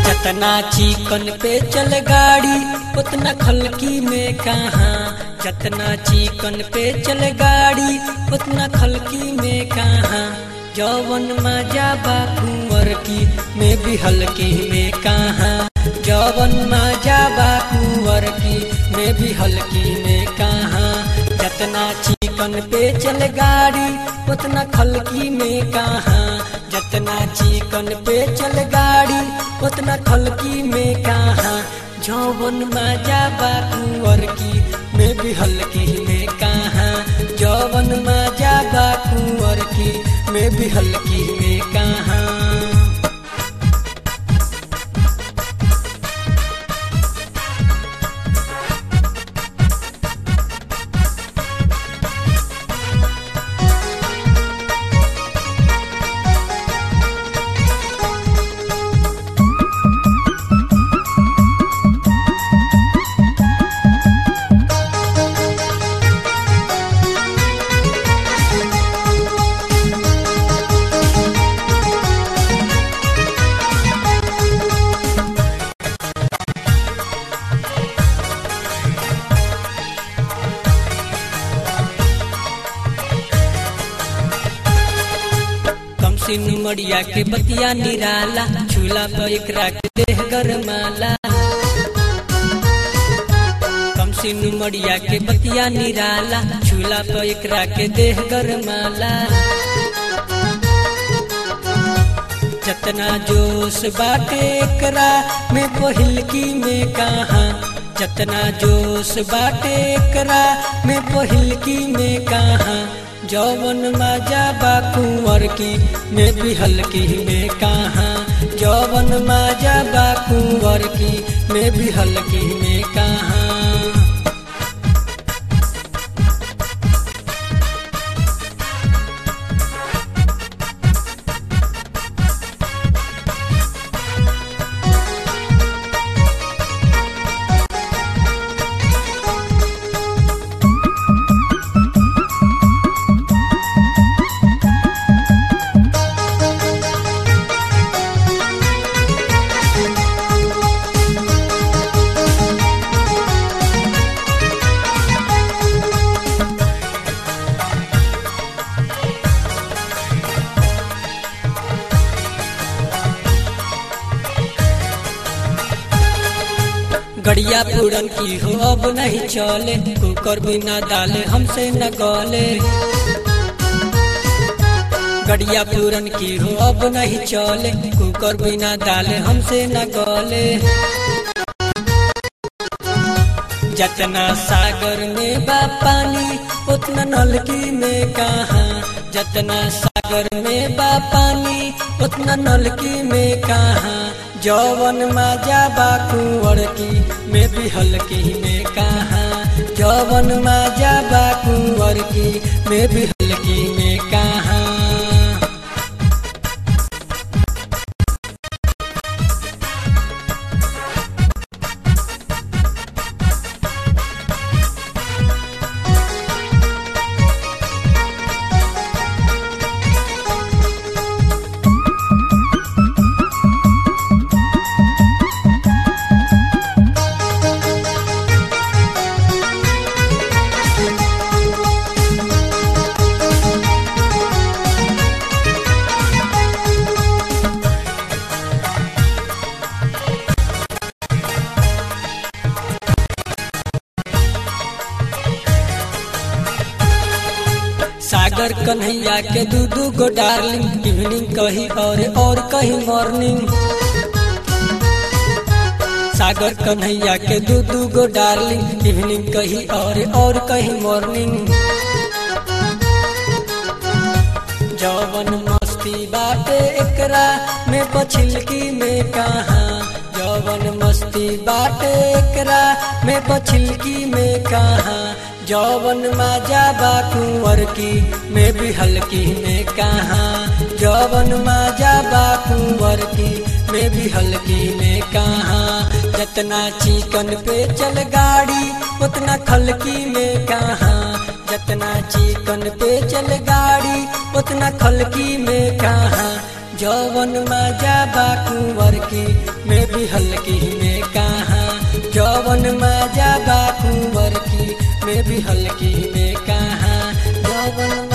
जतना चिकन पे चल गाड़ी उतना खलकी में कहाँ जतना चिकन पे चल गाड़ी उतना खलकी में कहाँ जौवन मजा बा कुंवर की में भी हल्की में कहाँ जौवन मजा बा कुंवर की में भी हल्की में कहाँ जतना चिकन पे चल गाड़ी उतना खलकी में कहाँ जतना चिकन पे चल गाड़ी उतना खलकी में कहाँ जौवन मजा बा कुंवर की में भी हल्की में कहाँ जौवन मजा बा कुंवर की में भी हल्की में कहाँ कम सिन मड़िया के बतिया निराला झूला पर एकरा के देह गरमाला कम सिन मड़िया के बतिया निराला झूला पर एकरा के देह गरमाला जतना जोश बाटे एकरा में पहिलकी में कहाँ जतना जोश बाटे एकरा में पहिलकी में कहाँ जौवन मजा बा कुंवर की में भी हल्की में कहाँ जौवन मजा बा कुंवर की में भी हल्की में कहाँ गड़िया पूरन की हो अब नहीं चले कुकर बिना डाले हमसे न गले गड़िया पूरन की हो अब नहीं चले कुकर बिना डाले हमसे न गले जतना सागर में बा पानी उतना नलकी में कहाँ जतना सागर में बा पानी उतना नलकी में कहाँ जौवन मजा बा कुंवर की में भी हल्की में कहाँ जौवन मजा बा कुंवर की में भी हल्की में कहाँ सागर कन्हैया के दू दू गो डार्लिंग इवनिंग कही और और कहीं मॉर्निंग सागर कन्हैया के दू दू गो डार्लिंग इवनिंग कही और और कहीं मॉर्निंग जौवन मस्ती बाटे एकरा में पछिलकी में कहाँ जौवन मस्ती बाटे एकरा में पछिलकी में कहाँ जौवन मजा बा कुंवर की में भी हल्की में कहाँ जौवन मजा बा कुंवर की में भी हल्की में कहाँ जतना चिकन पे चल गाड़ी उतना खलकी में कहाँ जतना चिकन पे चल गाड़ी उतना खलकी में कहाँ जौवन मजा बा कुंवर की में भी हल्की में कहाँ जौवन मजा बा कुंवर की में भी हल्की में कहाँ जौवन